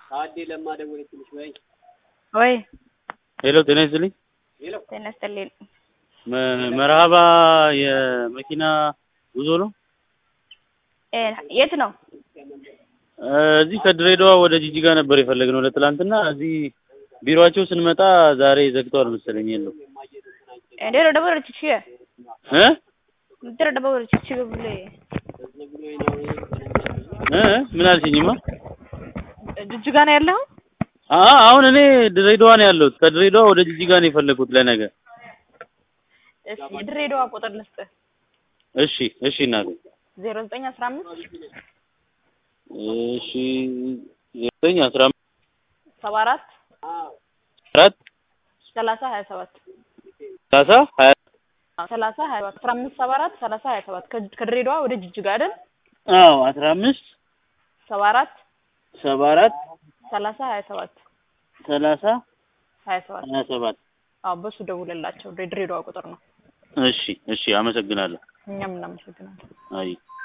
ታዴ ለማ ደወለችልሽ ወይ? ወይ ሄሎ ጤና ይስጥልኝ። ጤና ይስጥልኝ። መ- መርሃባ የመኪና ጉዞ ነው። እ የት ነው? እ እዚህ ከድሬዳዋ ወደ ጂጂጋ ነበር የፈለግነው ለትላንትና። እዚህ ቢሮአቸው ስንመጣ ዛሬ ዘግተዋል መሰለኝ የለው Ndero dabara chichiye. እ Ndero dabara chichiye bule. እ ምን አልሽኝማ? ጅጅጋ ነው ያለው? አ አሁን እኔ ድሬዳዋ ነው ያለሁት። ከድሬዳዋ ወደ ጂጂጋ ነው የፈለግኩት ለነገ። እሺ የድሬዳዋ ቁጥር ልስጥህ። እሺ እሺ እናቴ ዜሮ ዘጠኝ አስራ አምስት እሺ ዘጠኝ አስራ አምስት ሰባ አራት አራት ሰላሳ ሀያ ሰባት ሰላሳ ሀያ ሰላሳ ሀያ ሰባት አስራ አምስት ሰባ አራት ሰላሳ ሀያ ሰባት ከ- ከድሬዳዋ ወደ ጅጅጋ አይደል? አዎ አስራ አምስት ሰባ አራት ሰባ አራት ሰላሳ ሀያ ሰባት ሰላሳ ሀያ ሰባት ሀያ ሰባት አዎ በሱ ደውልላቸው። የድሬዳዋ ቁጥር ነው። እሺ እሺ አመሰግናለሁ። እኛም እናመሰግናለን። አይ